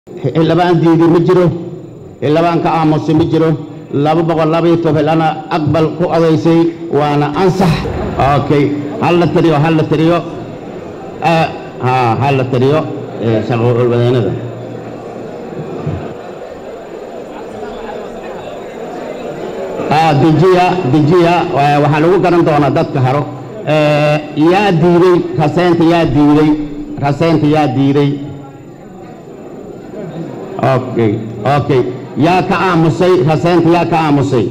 xildhibaan diidi ma jiro xildhibaan ka aamusay ma jiro laba boqol labaiyo tobanana aqbal ku odaysay waana ansax okay hal la tiriyo hal la tiriyo ha hal la tiriyo shaqowalwadaynada dejiya dejiya waxaa lagu garan doonaa dadka haro yaa diiday raseynta yaa diiday raseynta yaa diiday okay okay yaa ka aamusay raseynta yaa ka aamusay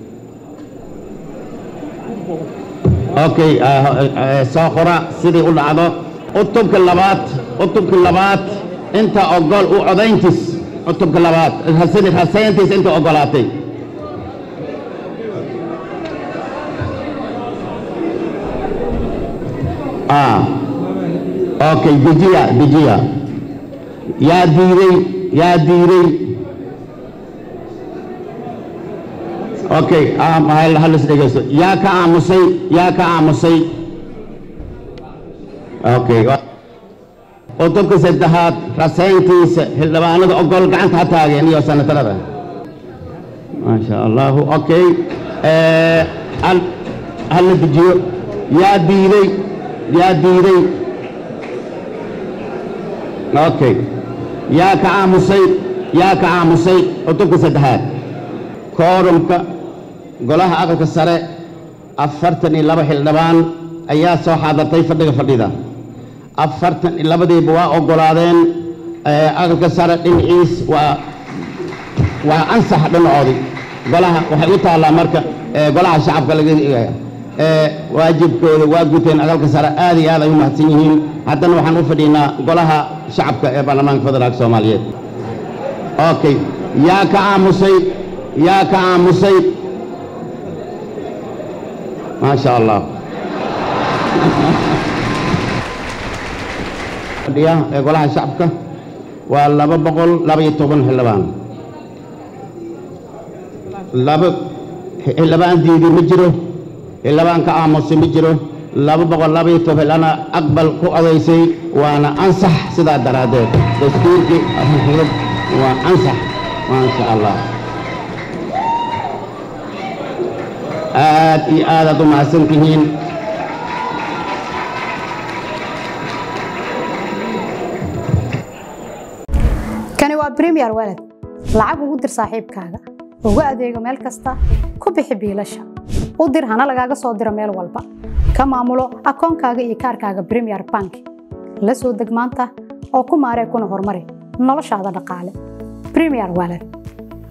okay soo qora sidii u dhacdo cutubka labaad cutubka labaad inta ogol u codayntiis cutubka labaad raseyntiis inta ogolaatay okay dejiya dejiya yaa diiday yaa diiday okay halis dhegeysto yaa ka aamusay yaa ka aamusay okay qodobka saddexaad raseyntiisa xildhibaanada ogol gacanta ha taageen iyo sanatarada maasha allahu okay hala dejiyo yaa diiday yaa diiday okay yaa ka aamusay yaa ka aamusay cutubka saddexaad koorumka golaha aqalka sare afartan iyo laba xildhibaan ayaa soo xaadartay fadhiga fadhida afartan iyo labadiiba waa ogolaadeen aqalka sare dhinaciis waa waa ansax dhinacoodii golaha waxay u taallaa marka golaha shacabka laga waajibkooda waa guteen aqalka sare aad iyo aad ay u mahadsan yihiin haddana waxaan u fadhiinaa golaha shacabka ee baarlamaanka federaalka soomaaliyeed okay yaa ka aamusay yaa ka aamusay maasha allah fadhiya ee golaha shacabka waa laba boqol labaiyo toban xildhibaan laba xildhibaan diidi ma jiro xildhibaan ka aamusay ma jiro laba boqol labaiyo tobanana aqbal ku odaysay waana ansax sidaa daraaddeed dastuurkii waa ansax maasha allah aad iyo aadaad u mahadsan tihiin kani waa bremiyer walad lacag ugu dir saaxiibkaaga ugu adeego meel kasta ku bixi biilasha u dir hana lagaaga soo diro meel walba ka maamulo akoonkaaga iyo kaarkaaga bremiyer bank la soo deg maanta oo ku maaree kuna horumari noloshaada dhaqaale bremiyer walad